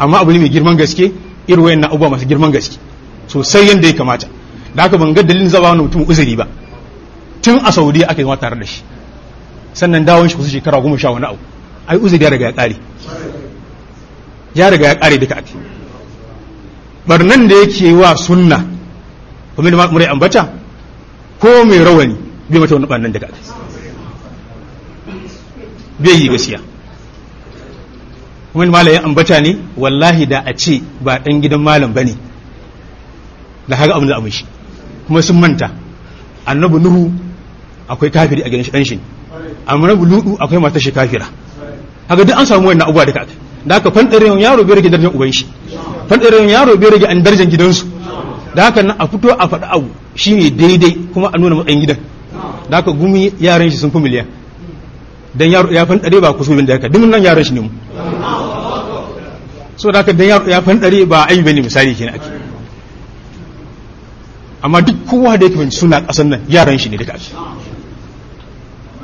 amma abu ne mai girman gaske irin wayannan abubuwa masu girman gaske sosai yanda ya kamata da haka ban ga dalilin zaba wani mutum uzuri ba tun a saudiya aka yi zama tare da shi sannan dawon shi kusa shekara goma sha wani abu ai uzuri ya riga ya kare ya riga ya kare duka ake barnan da yake wa sunna kuma da murai ambata ko mai rawani bai mata wani barnan daga ake bai yi gaskiya kuma malayin ambata ne wallahi da a ce ba dan gidan malam bane da haka abin da abin shi kuma sun manta annabi nuhu akwai kafiri a gidan shi dan shi annabi ludu akwai mata shi kafira haka duk an samu wannan abubuwa duka aka da haka fandare yaro bai rage darajar uban shi fandare yaro bai rage an darajar gidansu da haka nan a fito a faɗi abu shine daidai kuma a nuna matsayin gidan da haka gumi yaran shi sun fi miliyan dan yaro ya fandare ba kusurin da haka duk nan yaran shi ne mu so da haka dan yaro ya fandare ba ai bane misali kenan ake amma duk kowa da yake bin suna kasan nan yaran shi ne duka ake